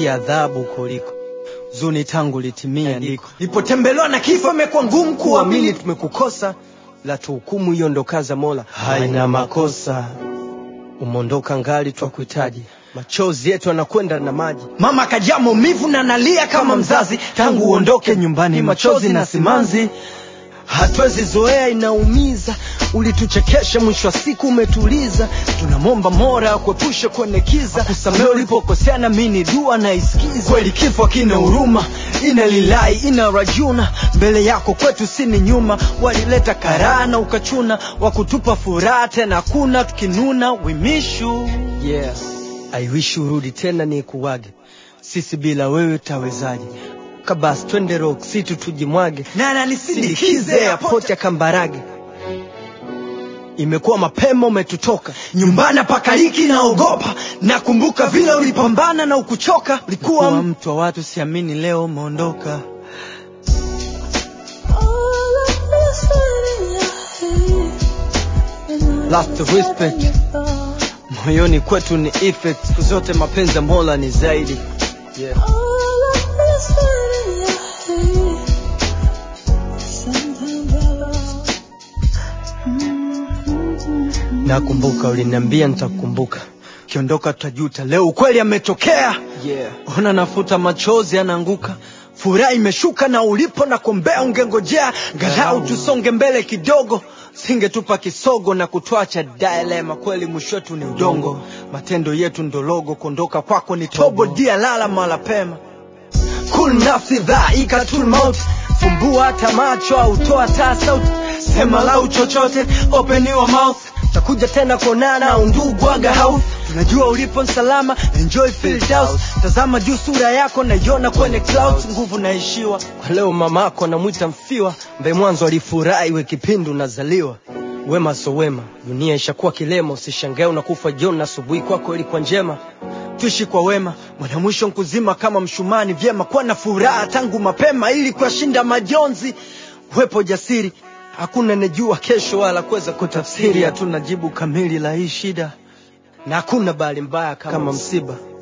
hii adhabu kuliko zuni tangu litimia ndiko nilipotembelewa na kifo imekuwa ngumu kuamini kuamini tumekukosa la tuhukumu hiyo ndo kaza mola haina makosa umondoka ngali twakuhitaji machozi yetu anakwenda na maji mama akajaa maumivu na nalia kama mzazi tangu uondoke nyumbani machozi na simanzi hatuwezi zoea inaumiza ulituchekesha mwisho wa siku umetuliza tunamwomba mora akuepushe kwenye kiza kusamee ulipokosea na mini dua naisikiza kweli kifo akina huruma ina lilai ina rajuna mbele yako kwetu sini nyuma walileta karaa na ukachuna wakutupa furaha tena kuna tukinuna wimishu yeah. I wish urudi tena ni kuwage sisi bila wewe tawezaje kabasi twende rock city tujimwage na ananisindikize airport ya kambarage imekuwa mapema umetutoka nyumbani pakaliki naogopa nakumbuka vile ulipambana na ukuchoka kuwa ulikuwa mtu wa watu siamini leo umeondoka Last respect. moyoni kwetu ni effect siku zote mapenzi ya mola ni zaidi yeah. nakumbuka uliniambia nitakukumbuka kiondoka tutajuta leo ukweli ametokea yeah. ona nafuta machozi anaanguka furaha imeshuka na ulipo na kombea ungengojea galau tusonge mbele kidogo singetupa kisogo na kutwacha dilema kweli mwisho wetu ni udongo matendo yetu ndologo kuondoka kwako ni tobo dia lala mala pema kul nafsi dhaika tul maut fumbua hata macho au toa taa sauti sema lau chochote open your mouth takuja tena kuonana undugu aga house tunajua ulipo salama enjoy feel down tazama juu sura yako naiona kwenye clouds nguvu naishiwa kwa leo mamako anamwita mfiwa mbe mwanzo alifurahi we kipindi unazaliwa wema so wema dunia ishakuwa kilema usishangae unakufa jioni na asubuhi kwako ilikuwa njema tuishi kwa wema mwana mwisho nkuzima kama mshumani vyema kuwa na furaha tangu mapema ili kuyashinda majonzi wepo jasiri hakuna nejua kesho wala kuweza kutafsiri hatuna jibu kamili la hii shida na hakuna bahali mbaya kama msiba